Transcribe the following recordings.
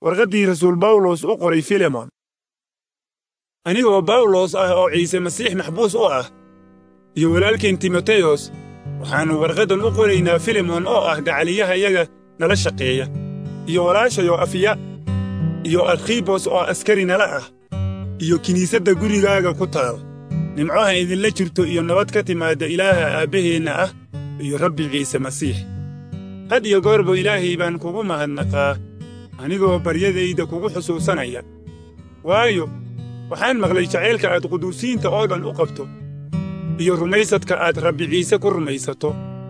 warqaddii rasuul bawlos u qoray filemon anigoo bawlos ah oo ciise masiix maxbuus u ah iyo walaalkeen timoteyos waxaannu warqaddan u qoraynaa filemon oo ah gacaliyahayaga nala shaqeeya iyo walaashayo afiya iyo arkhibos oo askari nala ah iyo kiniisadda gurigaaga ku taal nimcoha idinla jirto iyo nabad ka timaadda ilaaha aabbaheenna ah iyo rabbi ciise masiix had iyo goorba ilaahay baan kugu mahadnaqaa anigoo baryadayda kugu xusuusanaya waayo waxaan maqlay jacaylka aad quduusiinta oo dhan u qabto iyo rumaysadka aad rabbi ciise ku rumaysato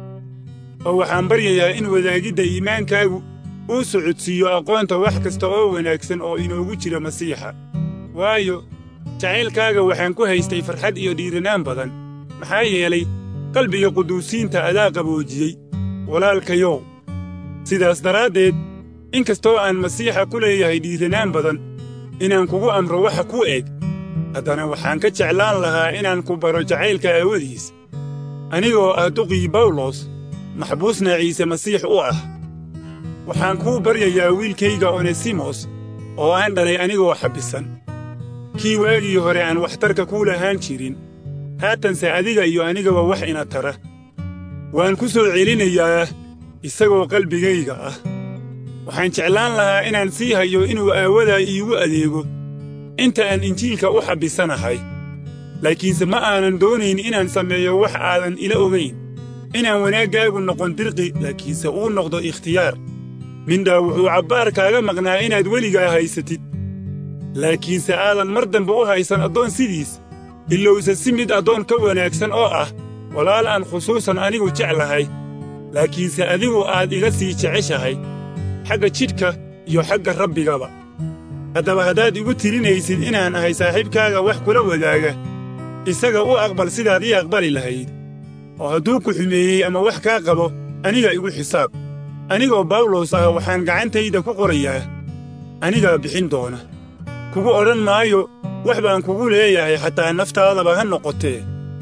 oo waxaan baryayaa in wadaagidda iimaankaagu uu socodsiiyo aqoonta wax kasta oo wanaagsan oo inoogu jira masiixa waayo jacaylkaaga waxaan ku haystay farxad iyo dhiiranaan badan maxaa yeelay qalbiga quduusiinta adaa qaboojiyey walaalkayow sidaas daraaddeed in kastoo aan masiixa ku leeyahay dhiiranaan badan inaan kugu amro waxa ku eg haddana waxaan ka jeclaan lahaa inaan ku baro jacaylka aawadiis anigoo ah duqii bawlos maxbuusna ciise masiix u ah waxaan kuu baryayaa wiilkayga onesimos oo aan dhalay anigoo xabbisan kii waagii hore aan waxtarka kuu lahaan jirin haatanse adiga iyo anigaba wax ina tara waan ku soo celinayaa isagoo qalbigayga ah waxaan jeclaan lahaa inaan sii hayo inuu aawadaa iigu adeego inta aan injiilka u xabbisanahay laakiinse ma aanan doonayn inaan sameeyo wax aadan ila ogayn inaan wanaaggaagu noqon dirqi laakiinse uu noqdo ikhtiyaar mindhaa wuxuu cabbaar kaaga maqnaa inaad weligaa haysatid laakiinse aadan mar dambe u haysan addoon sidiis ilowse si mid addoon ka wanaagsan oo ah walaal aan khusuusan anigu jeclahay laakiinse adigu aad iga sii jeceshahay xagga jidhka iyo xagga rabbigaba haddaba haddaad igu tirinaysid inaan ahay saaxiibkaaga wax kula wadaaga isaga u aqbal sidaad ii aqbali lahayd oo hadduu ku xumeeyey ama wax kaa qabo aniga igu xisaab anigoo bawlos ah waxaan gacantayda ku qorayaa anigaa bixin doona kugu odhan maayo wax baan kugu leeyahay xataa naftaadaba ha noqotee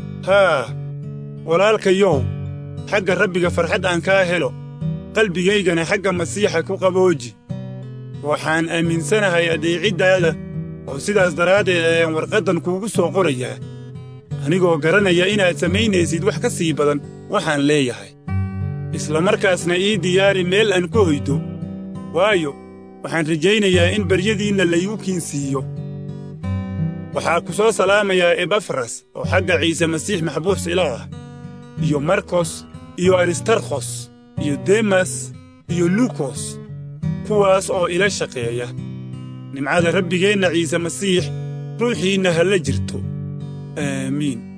haa walaalkayow xagga rabbiga farxad aan kaa helo qalbigaygana xagga masiixa ku qabooji waxaan aaminsanahay adeeciddaada oo sidaas daraaddeed ayaan warqaddan kuugu soo qorayaa anigoo garanaya inaad samaynaysid wax ka sii badan waxaan leeyahay isla markaasna ii diyaari meel aan ku hoydo waayo waxaan rajaynayaa in baryadiinna laygu kiinsiiyo waxaa ku soo salaamayaa ebafras oo xagga ciise masiix maxbuus ila ah iyo markos iyo aristarkhos iyo demas iyo lukos kuwaas oo ila shaqeeya nimcada rabbigeenna ciise masiix ruuxiinna ha la jirto aamiin